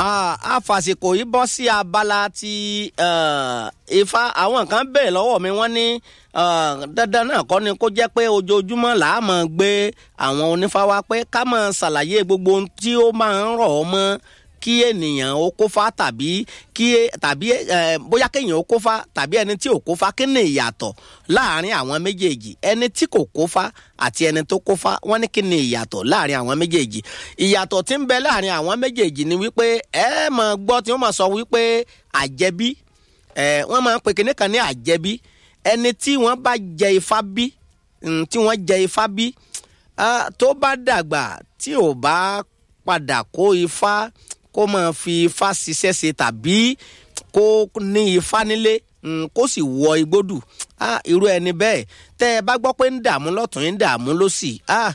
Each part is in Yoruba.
a fàsìkò yìí bọ́ sí abala ti ifá àwọn kan bẹ̀rẹ̀ lọ́wọ́ mi wọ́n ní dandan náà kọ́ ni kó jẹ́ pé ojoojúmọ́ là á máa gbé àwọn onífá wá pé ká máa ṣàlàyé gbogbo ohun tí ó máa ń rọ̀ ọ́ mọ́ kí ènìyàn ó kófá tàbí kí tàbí bóyá kéèyàn ó kófá tàbí ẹni tí ò kófá kí ni ìyàtọ̀ láàrin àwọn méjèèjì ẹni tí kò kófá àti ẹni tó kófá wọ́n ní kí ni ìyàtọ̀ láàrin àwọn méjèèjì ìyàtọ̀ tí ń bẹ láàrin àwọn méjèèjì ni wípé ẹ máa gbọ́ tí wọ́n máa sọ wípé àjẹbí ẹ wọ́n máa ń pe kinní kan ní àjẹbí ẹni tí wọ́n bá jẹ ifá bí tí wọ́n jẹ ifá bí tó bá dàgbà tí ò bá padà kó ifá kó máa fi ifá ṣiṣẹ́ ṣe tàbí kó ní ifá nílé kó sì wọ igbódù irú ẹni bẹ́ẹ̀ tẹ́ ẹ bá gbọ́ pé ń dààmú lọ́tún ń dààmú lọ́sì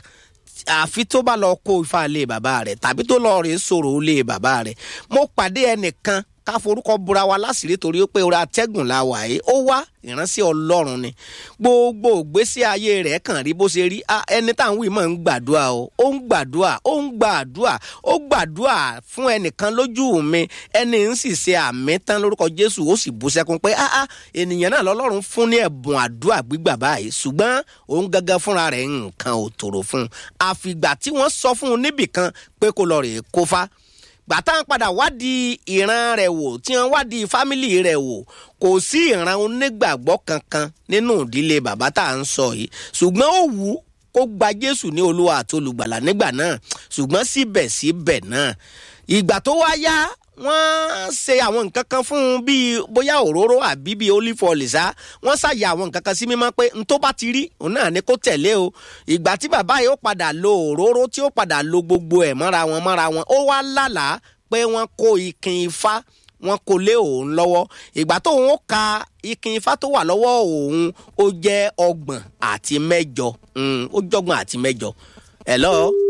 àfi tó bá lọ kó ifá lé bàbá rẹ̀ tàbí tó lọ rèé sọ̀rọ̀ lé bàbá rẹ̀ mo pàdé ẹnìkan ká forúkọ búra wa láṣìírí torí pé orí atẹ́gùn la wà yìí ó wá ìránṣẹ́ ọlọ́run ni gbogbo ògbésí ayé rẹ̀ kàn rí bó ṣe rí ẹni tá à ń wí mọ̀ ń gbàdúrà o ó ń gbàdúrà ó ń gbàdúrà ó gbàdúrà fún ẹnìkan lójú mi ẹni ń sì ṣe àmì tán lórúkọ jésù ó sì bú sẹ́kún pé áá ènìyàn náà lọ́lọ́run fún ní ẹ̀bùn àdúrà gbígbà báyìí ṣùgbọ́n òun gangan fúnra rẹ̀ nǹkan ò tòrò fún un àfìgbà tí wọ́n sọ fún un níbìkan pé kó lọ rèé kófá gbàtà ń padà wádìí ìran rẹ̀ wò tí wọ́n wádìí fámìlì rẹ̀ wò kò sí ìran onígbàgbọ́ kankan nínú ìdílé bàbá tá à ń sọ yìí ṣùgbọ́n ó wù ú kó gba jésù ní olúwa àti olùgbàlà nígbà náà ṣùgbọ́n síbẹ̀síbẹ̀ náà ìgbà tó wá yá wọ́n ṣe àwọn nǹkan kan fún un bíi bóyá òróró àbí bíi olive oil ṣá wọ́n ṣàyà àwọn nǹkan kan sí mímọ́ pé n tó bá ti rí òun náà ni kó tẹ̀lé o ìgbà tí bàbá yìí ó padà lo òróró tí ó padà lo gbogbo ẹ̀ mọ́ra wọn mọ́ra wọn ó wá lálàá pé wọ́n kó ikin ifá wọ́n kó lé òun lọ́wọ́ ìgbà tó òun ka ikin ifá tó wà lọ́wọ́ òun ó jẹ́ ọgbọ̀n àti mẹ́jọ ó jọ́gbọ̀n àti mẹ́jọ hello